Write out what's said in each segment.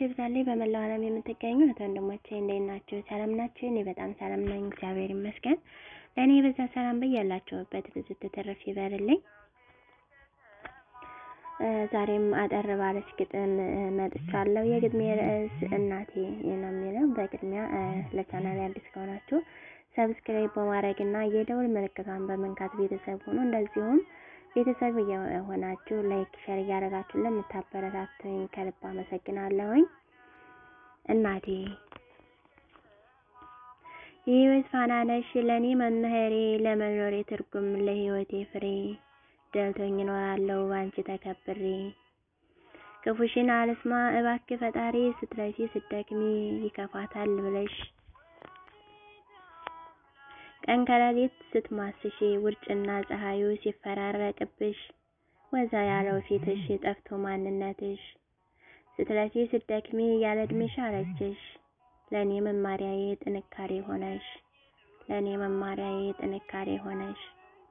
ሰላማችሁ ይብዛልኝ። በመላው ዓለም የምትገኙ እህት ወንድሞቼ እንዴት ናችሁ? ሰላም ናችሁ? እኔ በጣም ሰላም ነኝ፣ እግዚአብሔር ይመስገን። ለእኔ በዛ ሰላም በያላችሁበት ብዙ ትትርፍ ይበርልኝ። ዛሬም አጠር ባለች ግጥም መጥቻለሁ። የግጥሜ ርዕስ እናቴ ነው የሚለው። በቅድሚያ ለቻናል አዲስ ከሆናችሁ ሰብስክራይብ በማድረግ እና የደውል ምልክቷን በመንካት ቤተሰብ ሆኖ እንደዚሁም ቤተሰብ የሆናችሁ ላይክ ሸር እያደረጋችሁ ለምታበረታቱኝ ከልብ አመሰግናለሁኝ። እናቴ የህይወት ፋና ነሽ ለእኔ መምህሬ፣ ለመኖሬ ትርጉም፣ ለህይወቴ ፍሬ። ደልቶኝ እኖራለሁ ባንቺ ተከብሬ። ክፉሽን አልስማ እባክህ ፈጣሪ፣ ስትረሲ ስትደክሚ ይከፋታል ብለሽ ቀን ከሌሊት ስትማስሺ ውርጭና ፀሐዩ ሲፈራረቅብሽ ወዛ ያለው ፊትሽ ጠፍቶ ማንነትሽ ስትለፊ ስትደክሚ ያለ እድሜሽ አለችሽ ለእኔ መማሪያዬ ጥንካሬ ሆነሽ ለእኔ መማሪያዬ ጥንካሬ ሆነሽ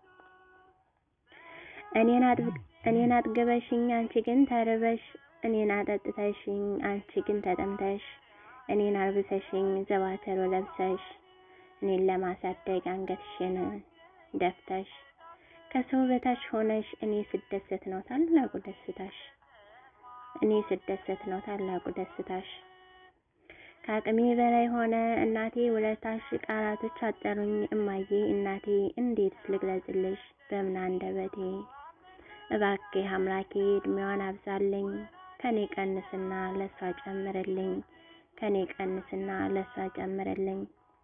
እኔን አጥግበሽኝ አንቺ ግን ተርበሽ እኔን አጠጥተሽኝ አንቺ ግን ተጠምተሽ እኔን አልብሰሽኝ ዘባተሮ ለብሰሽ እኔን ለማሳደግ አንገትሽን ደፍተሽ ከሰው በታች ሆነሽ እኔ ስደሰት ነው ታላቁ ደስታሽ እኔ ስደሰት ነው ታላቁ ደስታሽ። ከአቅሜ በላይ ሆነ እናቴ ውለታሽ፣ ቃላቶች አጠሩኝ እማዬ እናቴ እንዴት ልግለጽልሽ በምን አንደበቴ። እባክህ አምላኬ እድሜዋን አብዛልኝ ከኔ ቀንስና ለሷ ጨምርልኝ ከኔ ቀንስና ለሷ ጨምርልኝ።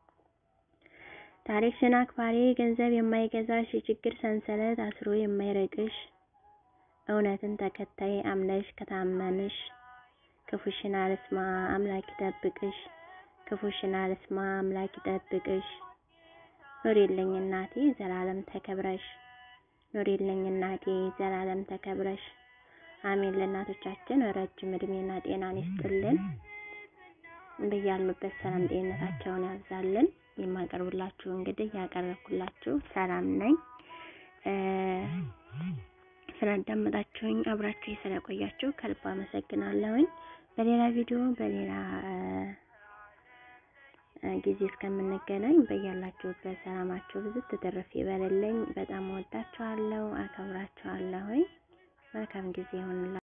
ታሪክሽን አክባሪ ገንዘብ የማይገዛሽ የችግር ሰንሰለት አስሮ የማይረቅሽ እውነትን ተከታይ አምነሽ ከታመንሽ ክፉሽን አልስማ አምላክ ይጠብቅሽ ክፉሽን አልስማ አምላክ ይጠብቅሽ። ኑሪልኝ እናቴ ዘላለም ተከብረሽ ኑሪልኝ እናቴ ዘላለም ተከብረሽ። አሜን። ለእናቶቻችን ረጅም እድሜና ጤናን ይስጥልን። በያሉበት ሰላም ጤንነታቸውን ያብዛልን። የማቀርብላችሁ እንግዲህ ያቀረብኩላችሁ ሰላም ነኝ። ስላዳመጣችሁኝ አብራችሁ ስለቆያችሁ ከልብ አመሰግናለሁኝ። በሌላ ቪዲዮ በሌላ ጊዜ እስከምንገናኝ በያላችሁበት ሰላማችሁ ብዙ ትትርፍ ይበልልኝ። በጣም ወዳችኋለሁ፣ አከብራችኋለሁኝ። መልካም ጊዜ ይሁንላችሁ።